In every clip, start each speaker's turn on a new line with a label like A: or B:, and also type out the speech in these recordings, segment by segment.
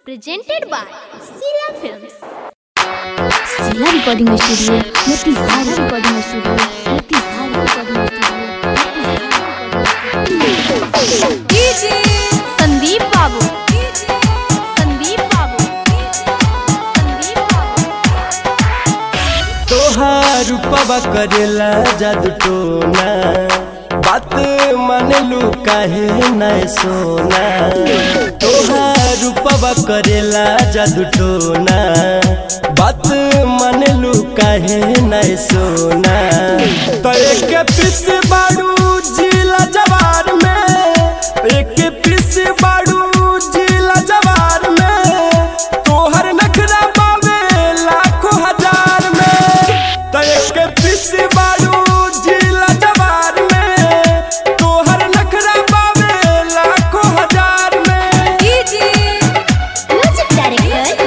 A: presented by Sila Films.
B: Sila Recording Studio, Motihari Recording Studio, Motihari Recording Studio.
A: DJ Sandeep Babu. Sandeep Babu. Sandeep Babu.
C: तोहार रूपवा करेला जादू टोना बात मानलू काहे न सोना तोहार रूपवा करेला जादू टोना बात मानलू काहे न सोना तो एक पिस बाड़ू जिला जवार में एक पिस बाड़ू जिला जवार में तोहर नखरा पावे लाखों हजार में तो एक पिस बाड़ू जिला जवार में तोहर नखरा पावे लाखों हजार में
A: DJ
B: Music Director,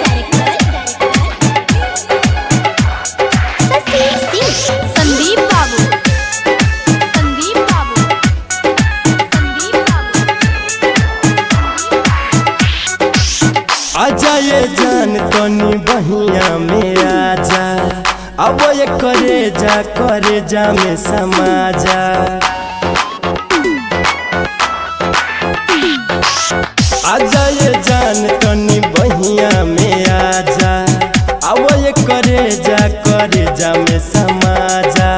B: Sasi Singh.
A: Sandeep Babu. Sandeep Babu. Sandeep Babu.
C: आजा ये जान तनी बहिया में आजा अब ये करे जा करे जा में समाजा आजा ये जान तनी बहिया में आजा अब ये करे जा करे जा में समाजा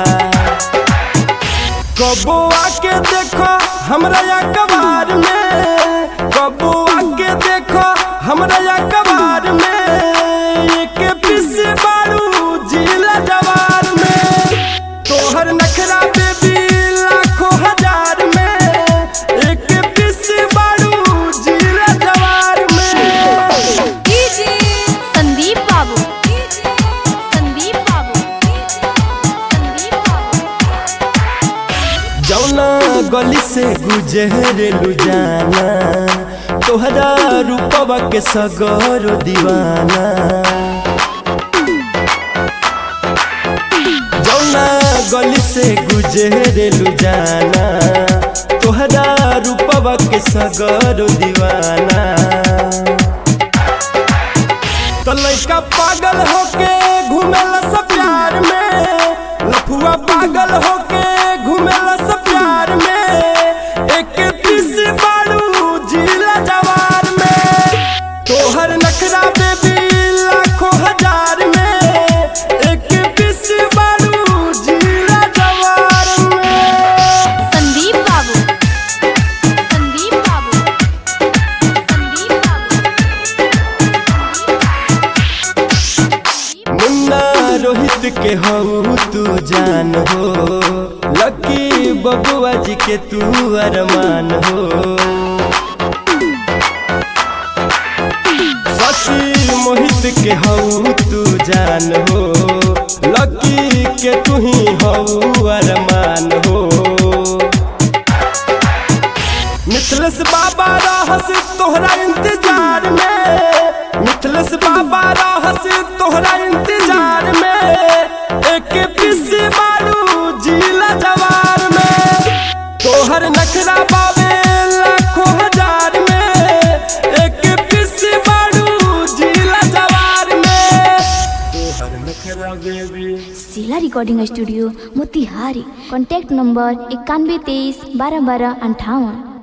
C: कबो आके देखो हमरा या कबार में कबो आके देखो हमरा या कबार में एक पिस बारू जिला जवार में तोहर नखरा बेबी लाखों हजार में एक पिस बारू जिला जवार में
A: DJ Sandeep Babu. Sandeep Babu. Sandeep Babu.
C: जौना गली से गुजरेलू जाना तोहरा रूपवा के सगरो दीवाना जौना गली से गुजरेलू जाना तोहरा रूपवा के सगरो दीवाना तो लड़का पागल होके घूमेला सब प्यार में लफुआ पागल होके घूमेला सब प्यार में एक पीस बाड़ू जिला जवार में तोहर नखरा बेबी लाखों हजार में एक पीस बाड़ू जिला जवार में
A: Sandeep Babu. Sandeep Babu. Sandeep Babu.
C: मुन्ना रोहित के हो तू जान हो लकी बबुआ जी के तू अरमान हो शशि मोहित के हो तू जान हो लकी के तू ही हो अरमान हो मिथलस बाबा रहस तोहरा इंतजार में मिथलस बाबा रहस तोहरा इंतजार में एक पिस मारू जिला जवार में तोहर नखरा बाबे लाखों हजार में एक पिस मारू जिला जवार में तोहर नखरा baby
B: Sila Recording Studio, Motihari. Contact number इक्यानवे तेईस बारह बारह अंठावन